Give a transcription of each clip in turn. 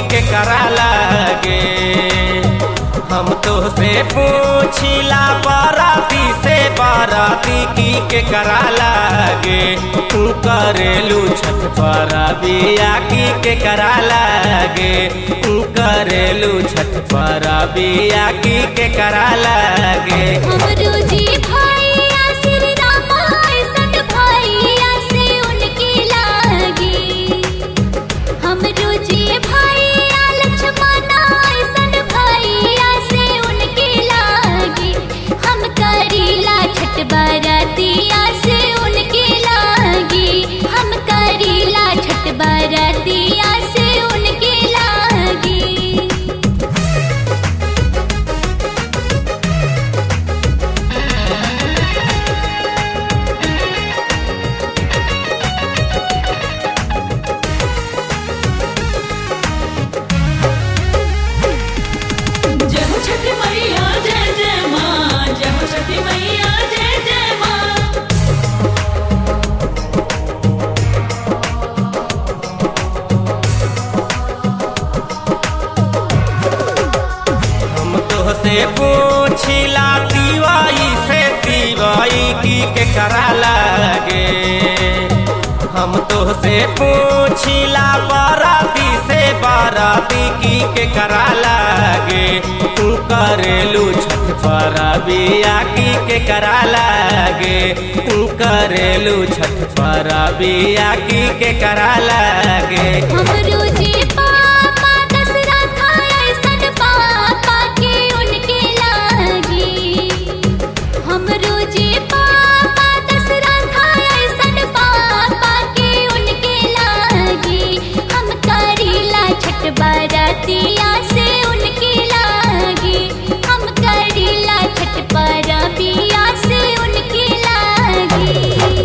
के करा लागे हम तो से पूछिला बाराती से बाराती की के करा लागे तू करेलू छठ पर बिया की के करा लागे तू करेलू छठ पर बिया की के करा लागे हमरो जी भैया श्री राम ऐसन भैया से उनके लागी हमरो जी भैया लक्ष्मण ऐसन भैया से उनके लागी हम करीला छठ बरतिया से उनके लागी हम करीला छठ बरतिया से उनके लागी जय हो छठी मैया जय जय माँ जय हो छठी मैया जय जय माँ हम तो से पूछिला दीवाई से दीवाई की के करा लागे हम तो से पूछिला बाराती से बाराती की के करा लागे तू करेलू छठ पर बिया की के करा लागे तू करेलू छठ पर बिया की के करा लागे हमरो जी पापा दशरथ ऐसन पापा के उनके लागी हमरो जी पापा दशरथ ऐसन पापा के उनके लागी हम करीला छठ बरतिया से उनके लागी हम करीला छठ परबिया से उनके लागी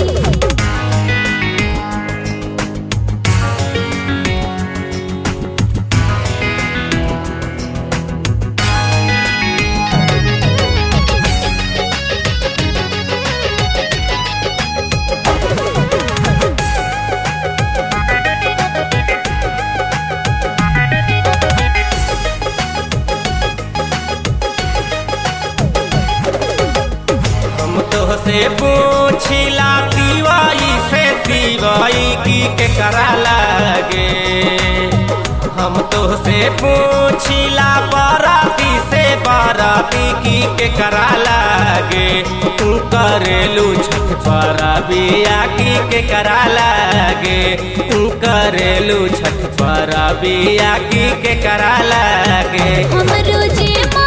हम तो से पूछिला दीवाई से दीवाई की के करा लागे हम तो से पूछिला बाराती से बाराती की के करा लागे तू करेलू छठ पर बिया की के करा लागे तू करेलू छठ पर बिया की के करा लागे हमरो जे माँ